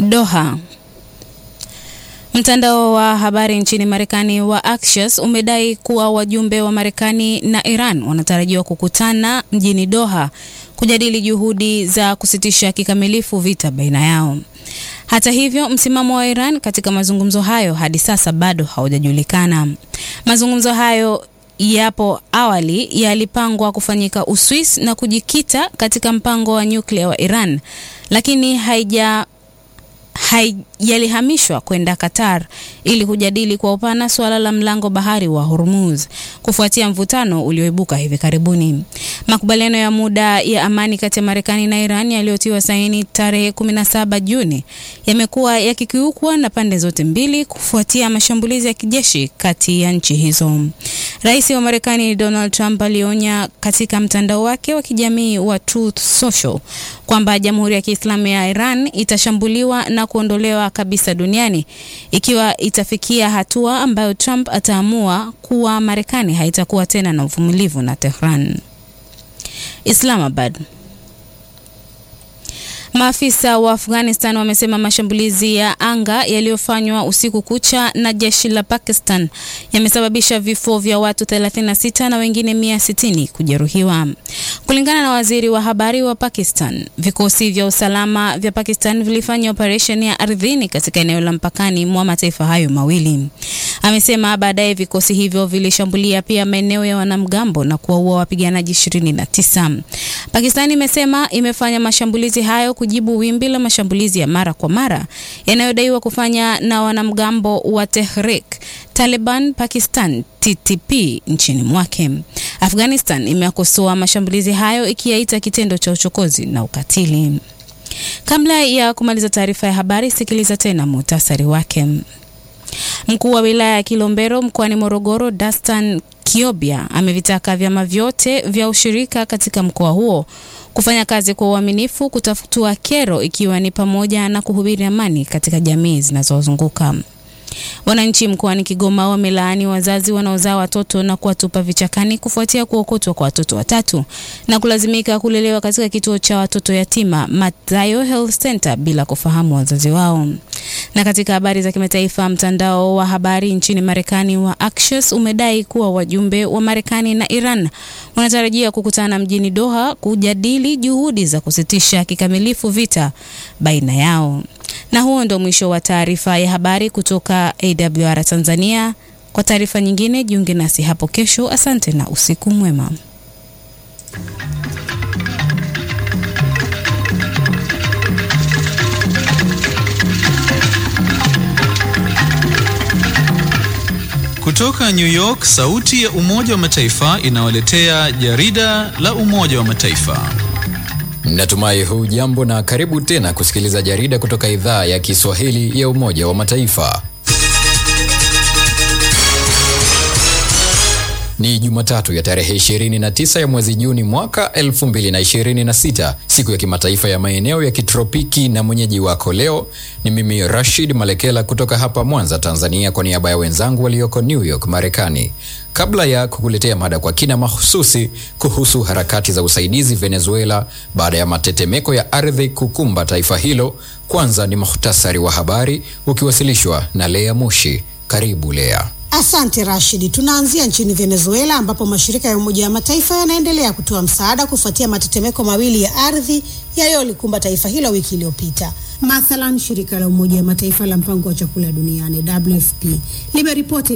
Doha. Mtandao wa habari nchini Marekani wa Axios umedai kuwa wajumbe wa Marekani na Iran wanatarajiwa kukutana mjini Doha kujadili juhudi za kusitisha kikamilifu vita baina yao. Hata hivyo, msimamo wa Iran katika mazungumzo hayo hadi sasa bado haujajulikana. Mazungumzo hayo yapo awali yalipangwa kufanyika Uswis na kujikita katika mpango wa nyuklia wa Iran, lakini haija hai, yalihamishwa kwenda Qatar ili kujadili kwa upana suala la mlango bahari wa Hormuz kufuatia mvutano ulioibuka hivi karibuni. Makubaliano ya muda ya amani kati ya Marekani na Iran yaliyotiwa saini tarehe 17 Juni yamekuwa yakikiukwa na pande zote mbili kufuatia mashambulizi ya kijeshi kati ya nchi hizo. Rais wa Marekani Donald Trump alionya katika mtandao wake wa kijamii wa Truth Social kwamba Jamhuri ya Kiislamu ya Iran itashambuliwa na kuondolewa kabisa duniani ikiwa itafikia hatua ambayo Trump ataamua kuwa Marekani haitakuwa tena na uvumilivu na Tehran. Islamabad. Maafisa wa Afghanistan wamesema mashambulizi ya anga yaliyofanywa usiku kucha na jeshi la Pakistan yamesababisha vifo vya watu 36 na wengine 160 kujeruhiwa. Kulingana na waziri wa habari wa Pakistan, vikosi vya usalama vya Pakistan vilifanya operesheni ya ardhini katika eneo la mpakani mwa mataifa hayo mawili. Amesema baadaye vikosi hivyo vilishambulia pia maeneo ya wanamgambo na kuwaua wapiganaji 29. Pakistan imesema imefanya mashambulizi hayo kujibu wimbi la mashambulizi ya mara kwa mara yanayodaiwa kufanya na wanamgambo wa Tehrik Taliban Pakistan TTP nchini mwake. Afghanistan imekosoa mashambulizi hayo ikiyaita kitendo cha uchokozi na ukatili. Kabla ya kumaliza taarifa ya habari, sikiliza tena muhtasari wake. Mkuu wa wilaya ya Kilombero mkoani Morogoro, Dastan Kiobia amevitaka vyama vyote vya ushirika katika mkoa huo kufanya kazi kwa uaminifu kutafutua kero ikiwa ni pamoja na kuhubiri amani katika jamii zinazozunguka. Wananchi mkoani Kigoma wamelaani wazazi wanaozaa watoto na kuwatupa vichakani kufuatia kuokotwa kwa watoto watatu na kulazimika kulelewa katika kituo cha watoto yatima Mathayo Health Center bila kufahamu wazazi wao. Na katika habari za kimataifa, mtandao wa habari nchini Marekani wa Axios umedai kuwa wajumbe wa Marekani na Iran wanatarajia kukutana mjini Doha kujadili juhudi za kusitisha kikamilifu vita baina yao. Na huo ndo mwisho wa taarifa ya habari kutoka AWR Tanzania. Kwa taarifa nyingine, jiunge nasi hapo kesho. Asante na usiku mwema. Kutoka New York, sauti ya Umoja wa Mataifa inawaletea jarida la Umoja wa Mataifa. Natumai huu jambo na karibu tena kusikiliza jarida kutoka idhaa ya Kiswahili ya Umoja wa Mataifa. Ni Jumatatu ya tarehe 29 ya mwezi Juni mwaka 2026, siku ya kimataifa ya maeneo ya kitropiki, na mwenyeji wako leo ni mimi Rashid Malekela kutoka hapa Mwanza, Tanzania, kwa niaba ya wenzangu walioko New York, Marekani. Kabla ya kukuletea mada kwa kina mahususi kuhusu harakati za usaidizi Venezuela baada ya matetemeko ya ardhi kukumba taifa hilo, kwanza ni muhtasari wa habari ukiwasilishwa na Lea Mushi. Karibu Lea. Asante Rashidi. Tunaanzia nchini Venezuela ambapo mashirika ya Umoja wa Mataifa yanaendelea kutoa msaada kufuatia matetemeko mawili ya ardhi yaliyolikumba taifa hilo wiki iliyopita. Mathalan, shirika la Umoja wa Mataifa la mpango wa chakula duniani WFP limeripoti